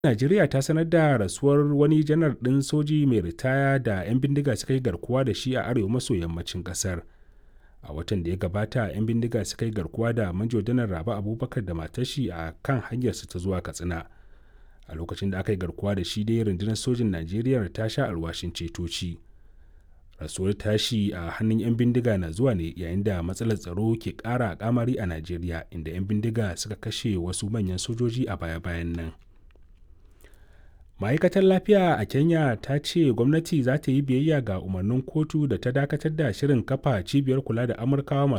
Najeriya ta sanar da rasuwar wani janar ɗin soji mai ritaya da 'yan bindiga suka yi garkuwa da shi a arewa maso yammacin ƙasar. A watan da ya gabata, 'yan bindiga suka yi garkuwa da Manjo Janar Rabe Abubakar da matar shi a kan hanyarsu ta zuwa Katsina. A lokacin da aka yi garkuwa da shi dai rundunar sojin Najeriya ta sha alwashin ceto shi. Rasuwar tashi a hannun 'yan bindiga na zuwa ne yayin da matsalar tsaro ke ƙara kamari a Najeriya inda 'yan bindiga suka kashe wasu manyan sojoji a baya-bayan nan. ma'aikatar lafiya a kenya ta ce gwamnati za ta yi biyayya ga umarnin kotu da ta dakatar da shirin kafa cibiyar kula da amurkawa masu